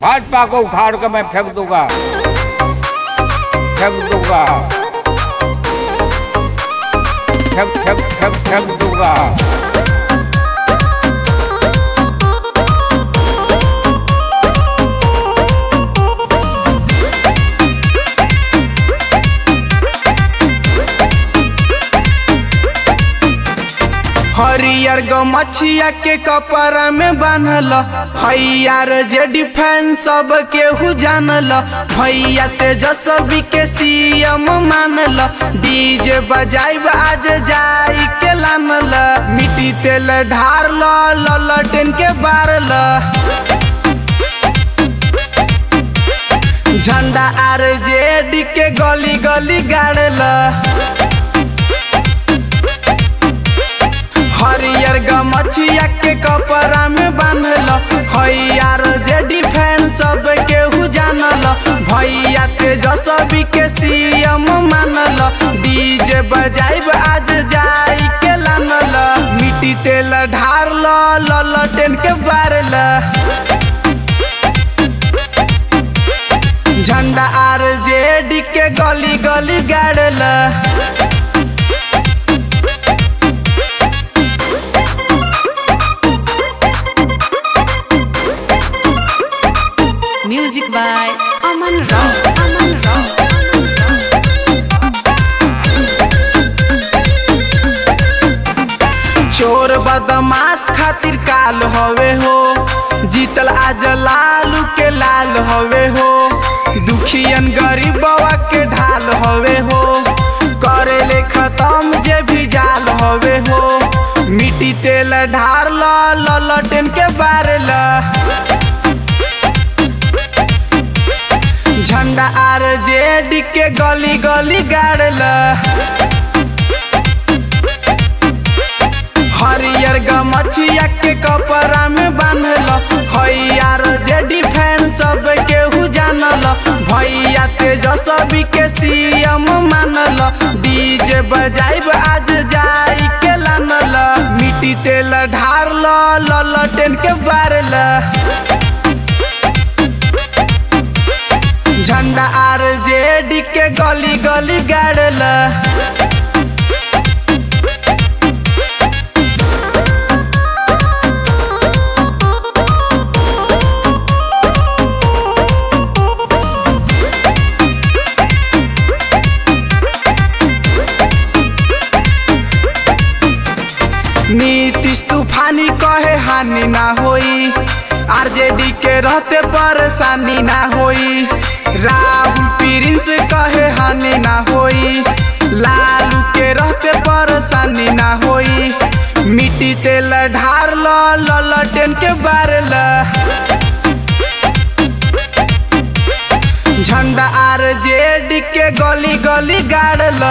भाजपा को उखाड़ कर मैं फेंक दूंगा फेंक दूंगा फेंक फेंक फेंक फेंक दूंगा हरियर गमछिया के कपड़ा में बांधल हैयार जे डिफेंस सब केहू जानल भैया तेजस्वी के सीएम मानल डीजे बजाइब आज जाई के लानल मिट्टी तेल ढारल ललटेन के बारल झंडा आर जेड के गली गली गाड़ल हरियर गमछिया के कपड़ा में बांधल हैयार जे डिफेंस सब केहू जानल भैया तेजस्वी के सीएम मानल डीजे बजाइब आज जाई के लानल मिट्टी तेल ढारल ललटेन के बारल झंडा आर जेड के गली गली गाड़ल Music by Aman Rao. Aman Rao. चोर बदमाश खातिर काल हवे हो जीतल आज लालू के लाल हवे हो दुखियन गरीबवा के ढाल हवे हो करेले खत्म जे भी जाल हवे हो मिट्टी तेल ढारल ललटेन के बारल झंडा आर जेड के गली गली गाड़ल हरियर गमछिया के कपड़ा में बांधल हैयार जे डिफेंस सब केहू जानल भैया तेजस्वी के सीएम मानल डीजे बजाइब आज जाई के लानल मिट्टी तेल ढारल ललटेन के बारल झंडा आर जेड के गली गली गाड़ल नीतीश तूफानी कहे हानि ना होई आरजेडी के रहते परेशानी ना होई राहुल प्रिंस कहे हानि ना होई लालू के रहते परेशानी ना होई मिट्टी तेल ढारल ललटेन के बारल झंडा आर जेड के गली गली गाड़ल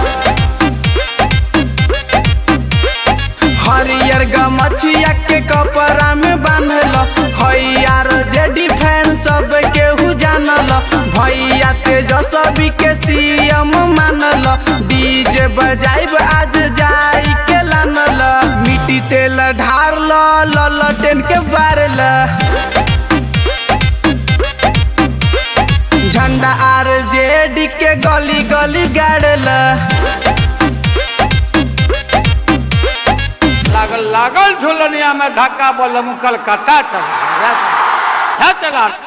हरियर गमछिया के कपड़ा में बांधल हैयार जे डिफेंस सब केहू जानल भैया तेजस्वी के सीएम मानल डीजे बजाइब आज जाई के लानल मिट्टी तेल ढारल ललटेन के बारल झंडा आर जेड के गली गली गाड़ल लागल लागल झुलनिया में धक्का बोल कलकत्ता चला चला